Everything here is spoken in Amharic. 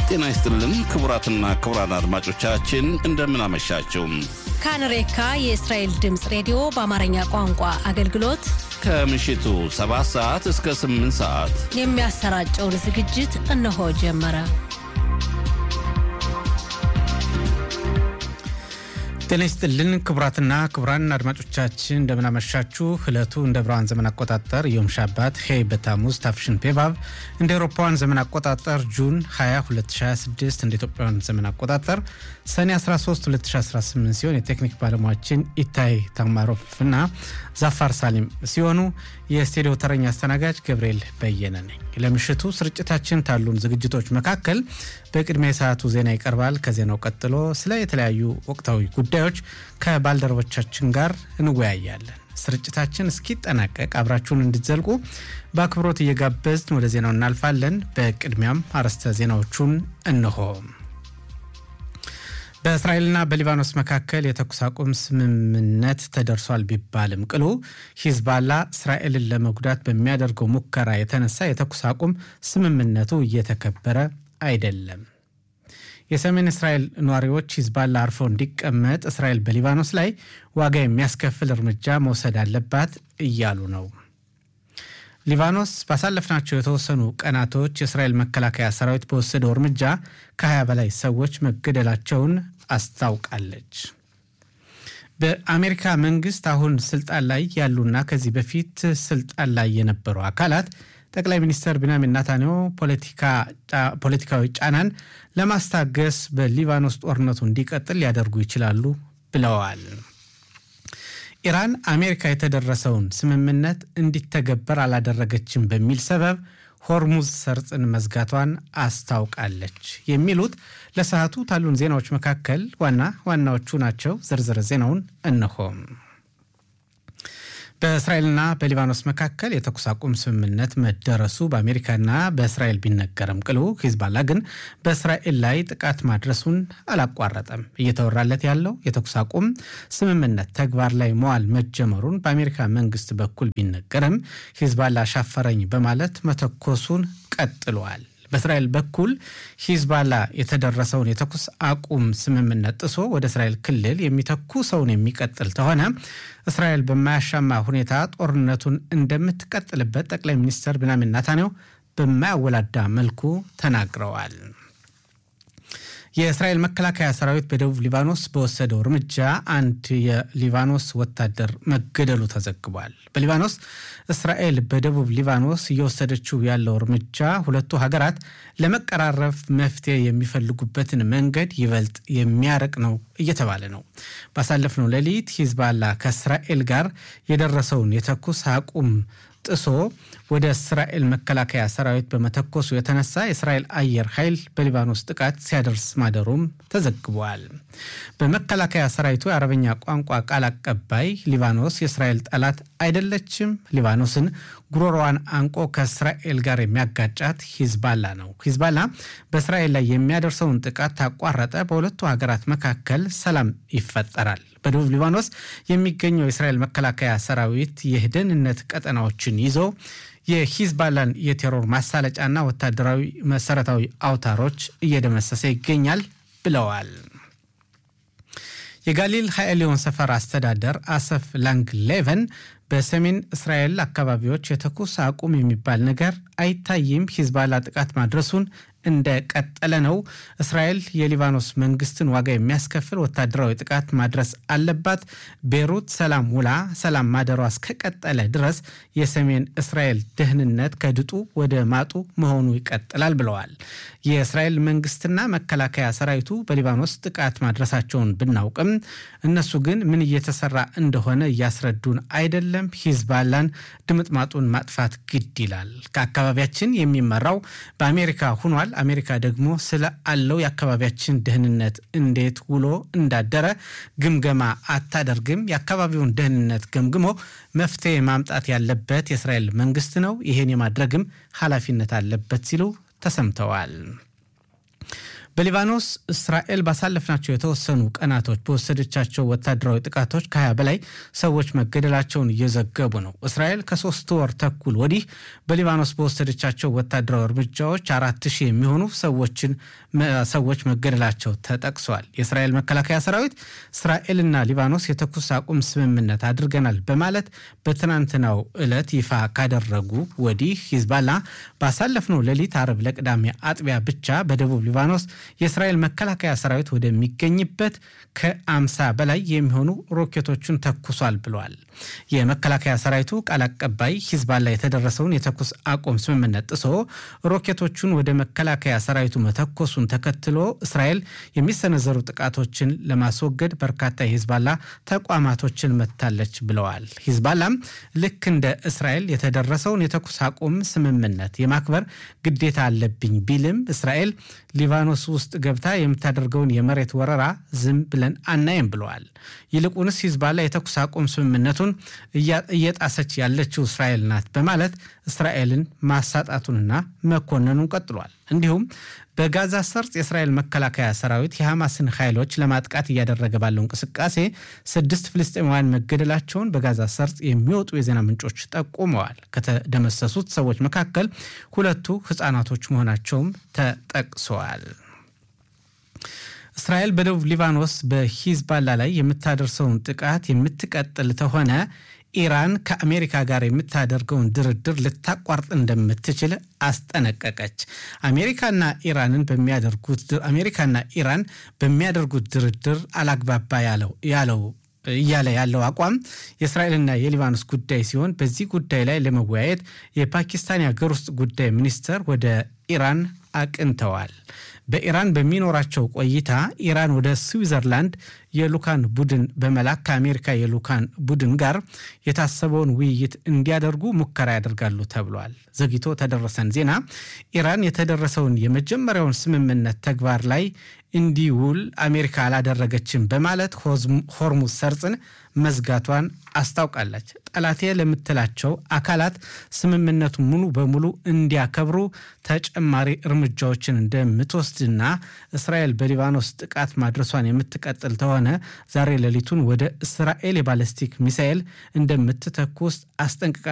ጤና ይስጥልን ክቡራትና ክቡራን አድማጮቻችን እንደምን አመሻችሁ። ካንሬካ የእስራኤል ድምፅ ሬዲዮ በአማርኛ ቋንቋ አገልግሎት ከምሽቱ 7 ሰዓት እስከ 8 ሰዓት የሚያሰራጨውን ዝግጅት እነሆ ጀመረ። ጤና ይስጥልን ክቡራትና ክቡራን አድማጮቻችን እንደምናመሻችሁ። ዕለቱ እንደ ብርሃን ዘመን አቆጣጠር ዮም ሻባት ሄይ በታሙዝ ታፍሽን ፔቫቭ እንደ ኤሮፓውያን ዘመን አቆጣጠር ጁን 20 2026 እንደ ኢትዮጵያውያን ዘመን አቆጣጠር ሰኔ 13 2018 ሲሆን የቴክኒክ ባለሙያችን ኢታይ ታማሮፍ እና ዛፋር ሳሊም ሲሆኑ የስቱዲዮ ተረኛ አስተናጋጅ ገብርኤል በየነ ነኝ። ለምሽቱ ስርጭታችን ካሉን ዝግጅቶች መካከል በቅድሚያ የሰዓቱ ዜና ይቀርባል። ከዜናው ቀጥሎ ስለ የተለያዩ ወቅታዊ ጉዳዮች ከባልደረቦቻችን ጋር እንወያያለን። ስርጭታችን እስኪጠናቀቅ አብራችሁን እንድትዘልቁ በአክብሮት እየጋበዝን ወደ ዜናው እናልፋለን። በቅድሚያም አርዕስተ ዜናዎቹን እንሆ። በእስራኤልና በሊባኖስ መካከል የተኩስ አቁም ስምምነት ተደርሷል ቢባልም ቅሉ ሂዝባላ እስራኤልን ለመጉዳት በሚያደርገው ሙከራ የተነሳ የተኩስ አቁም ስምምነቱ እየተከበረ አይደለም። የሰሜን እስራኤል ነዋሪዎች ሂዝባላ አርፎ እንዲቀመጥ እስራኤል በሊባኖስ ላይ ዋጋ የሚያስከፍል እርምጃ መውሰድ አለባት እያሉ ነው። ሊባኖስ ባሳለፍናቸው የተወሰኑ ቀናቶች የእስራኤል መከላከያ ሰራዊት በወሰደው እርምጃ ከ20 በላይ ሰዎች መገደላቸውን አስታውቃለች። በአሜሪካ መንግስት አሁን ስልጣን ላይ ያሉና ከዚህ በፊት ስልጣን ላይ የነበሩ አካላት ጠቅላይ ሚኒስትር ቢንያሚን ናታንያሁ ፖለቲካዊ ጫናን ለማስታገስ በሊባኖስ ጦርነቱ እንዲቀጥል ሊያደርጉ ይችላሉ ብለዋል። ኢራን አሜሪካ የተደረሰውን ስምምነት እንዲተገበር አላደረገችም በሚል ሰበብ ሆርሙዝ ሰርጥን መዝጋቷን አስታውቃለች። የሚሉት ለሰዓቱ ካሉን ዜናዎች መካከል ዋና ዋናዎቹ ናቸው። ዝርዝር ዜናውን እነሆም። በእስራኤልና በሊባኖስ መካከል የተኩስ አቁም ስምምነት መደረሱ በአሜሪካና በእስራኤል ቢነገርም ቅሉ ሂዝባላ ግን በእስራኤል ላይ ጥቃት ማድረሱን አላቋረጠም። እየተወራለት ያለው የተኩስ አቁም ስምምነት ተግባር ላይ መዋል መጀመሩን በአሜሪካ መንግስት በኩል ቢነገርም ሂዝባላ ሻፈረኝ በማለት መተኮሱን ቀጥሏል። በእስራኤል በኩል ሂዝባላ የተደረሰውን የተኩስ አቁም ስምምነት ጥሶ ወደ እስራኤል ክልል የሚተኩ ሰውን የሚቀጥል ተሆነ እስራኤል በማያሻማ ሁኔታ ጦርነቱን እንደምትቀጥልበት ጠቅላይ ሚኒስትር ቢንያሚን ናታንያሁ በማያወላዳ መልኩ ተናግረዋል። የእስራኤል መከላከያ ሰራዊት በደቡብ ሊባኖስ በወሰደው እርምጃ አንድ የሊባኖስ ወታደር መገደሉ ተዘግቧል። በሊባኖስ እስራኤል በደቡብ ሊባኖስ እየወሰደችው ያለው እርምጃ ሁለቱ ሀገራት ለመቀራረብ መፍትሄ የሚፈልጉበትን መንገድ ይበልጥ የሚያርቅ ነው እየተባለ ነው። ባሳለፍነው ሌሊት ሂዝባላ ከእስራኤል ጋር የደረሰውን የተኩስ አቁም ጥሶ ወደ እስራኤል መከላከያ ሰራዊት በመተኮሱ የተነሳ የእስራኤል አየር ኃይል በሊባኖስ ጥቃት ሲያደርስ ማደሩም ተዘግቧል። በመከላከያ ሰራዊቱ የአረበኛ ቋንቋ ቃል አቀባይ ሊባኖስ የእስራኤል ጠላት አይደለችም፣ ሊባኖስን ጉሮሮዋን አንቆ ከእስራኤል ጋር የሚያጋጫት ሂዝባላ ነው። ሂዝባላ በእስራኤል ላይ የሚያደርሰውን ጥቃት ታቋረጠ፣ በሁለቱ ሀገራት መካከል ሰላም ይፈጠራል። በደቡብ ሊባኖስ የሚገኘው የእስራኤል መከላከያ ሰራዊት የደህንነት ቀጠናዎችን ይዞ የሂዝባላን የቴሮር ማሳለጫና ወታደራዊ መሰረታዊ አውታሮች እየደመሰሰ ይገኛል ብለዋል። የጋሊል ሀኤሊዮን ሰፈር አስተዳደር አሰፍ ላንግ ሌቨን በሰሜን እስራኤል አካባቢዎች የተኩስ አቁም የሚባል ነገር አይታይም፣ ሂዝባላ ጥቃት ማድረሱን እንደቀጠለ ነው። እስራኤል የሊባኖስ መንግስትን ዋጋ የሚያስከፍል ወታደራዊ ጥቃት ማድረስ አለባት። ቤሩት ሰላም ውላ ሰላም ማደሯ እስከቀጠለ ድረስ የሰሜን እስራኤል ደህንነት ከድጡ ወደ ማጡ መሆኑ ይቀጥላል ብለዋል። የእስራኤል መንግስትና መከላከያ ሰራዊቱ በሊባኖስ ጥቃት ማድረሳቸውን ብናውቅም እነሱ ግን ምን እየተሰራ እንደሆነ እያስረዱን አይደለም። ሂዝባላን ድምጥማጡን ማጥፋት ግድ ይላል። ከአካባቢያችን የሚመራው በአሜሪካ ሁኗል። አሜሪካ ደግሞ ስለ አለው የአካባቢያችን ደህንነት እንዴት ውሎ እንዳደረ ግምገማ አታደርግም። የአካባቢውን ደህንነት ገምግሞ መፍትሄ ማምጣት ያለበት የእስራኤል መንግስት ነው። ይሄን የማድረግም ኃላፊነት አለበት ሲሉ ተሰምተዋል። በሊባኖስ እስራኤል ባሳለፍናቸው የተወሰኑ ቀናቶች በወሰደቻቸው ወታደራዊ ጥቃቶች ከ20 በላይ ሰዎች መገደላቸውን እየዘገቡ ነው። እስራኤል ከሶስት ወር ተኩል ወዲህ በሊባኖስ በወሰደቻቸው ወታደራዊ እርምጃዎች አራት ሺህ የሚሆኑ ሰዎችን ሰዎች መገደላቸው ተጠቅሷል። የእስራኤል መከላከያ ሰራዊት እስራኤልና ሊባኖስ የተኩስ አቁም ስምምነት አድርገናል በማለት በትናንትናው ዕለት ይፋ ካደረጉ ወዲህ ሂዝባላ ባሳለፍነው ሌሊት አርብ ለቅዳሜ አጥቢያ ብቻ በደቡብ ሊባኖስ የእስራኤል መከላከያ ሰራዊት ወደሚገኝበት ከአምሳ በላይ የሚሆኑ ሮኬቶችን ተኩሷል ብለዋል። የመከላከያ ሰራዊቱ ቃል አቀባይ ሂዝባላ የተደረሰውን የተኩስ አቁም ስምምነት ጥሶ ሮኬቶቹን ወደ መከላከያ ሰራዊቱ መተኮሱን ተከትሎ እስራኤል የሚሰነዘሩ ጥቃቶችን ለማስወገድ በርካታ የሂዝባላ ተቋማቶችን መታለች ብለዋል። ሂዝባላም ልክ እንደ እስራኤል የተደረሰውን የተኩስ አቁም ስምምነት የማክበር ግዴታ አለብኝ ቢልም እስራኤል ሊባኖስ ውስጥ ገብታ የምታደርገውን የመሬት ወረራ ዝም ብለን አናይም ብለዋል። ይልቁንስ ሂዝባላ የተኩስ አቁም ስምምነቱን እየጣሰች ያለችው እስራኤል ናት በማለት እስራኤልን ማሳጣቱንና መኮነኑን ቀጥሏል። እንዲሁም በጋዛ ሰርጥ የእስራኤል መከላከያ ሰራዊት የሐማስን ኃይሎች ለማጥቃት እያደረገ ባለው እንቅስቃሴ ስድስት ፍልስጤማውያን መገደላቸውን በጋዛ ሰርጥ የሚወጡ የዜና ምንጮች ጠቁመዋል። ከተደመሰሱት ሰዎች መካከል ሁለቱ ሕፃናቶች መሆናቸውም ተጠቅሰዋል። እስራኤል በደቡብ ሊባኖስ በሂዝባላ ላይ የምታደርሰውን ጥቃት የምትቀጥል ተሆነ ኢራን ከአሜሪካ ጋር የምታደርገውን ድርድር ልታቋርጥ እንደምትችል አስጠነቀቀች። አሜሪካና ኢራንን በሚያደርጉት አሜሪካና ኢራን በሚያደርጉት ድርድር አላግባባ ያለው ያለው እያለ ያለው አቋም የእስራኤልና የሊባኖስ ጉዳይ ሲሆን በዚህ ጉዳይ ላይ ለመወያየት የፓኪስታን የሀገር ውስጥ ጉዳይ ሚኒስተር ወደ ኢራን አቅንተዋል። በኢራን በሚኖራቸው ቆይታ ኢራን ወደ ስዊዘርላንድ የሉካን ቡድን በመላክ ከአሜሪካ የሉካን ቡድን ጋር የታሰበውን ውይይት እንዲያደርጉ ሙከራ ያደርጋሉ ተብሏል። ዘግይቶ ተደረሰን ዜና ኢራን የተደረሰውን የመጀመሪያውን ስምምነት ተግባር ላይ እንዲውል አሜሪካ አላደረገችም በማለት ሆርሙዝ ሰርጽን መዝጋቷን አስታውቃለች። ጠላቴ ለምትላቸው አካላት ስምምነቱን ሙሉ በሙሉ እንዲያከብሩ ተጨማሪ እርምጃዎችን እንደምትወስድና እስራኤል በሊባኖስ ጥቃት ማድረሷን የምትቀጥል ተሆነ ዛሬ ሌሊቱን ወደ እስራኤል የባለስቲክ ሚሳኤል እንደምትተኩስ አስጠንቅቃ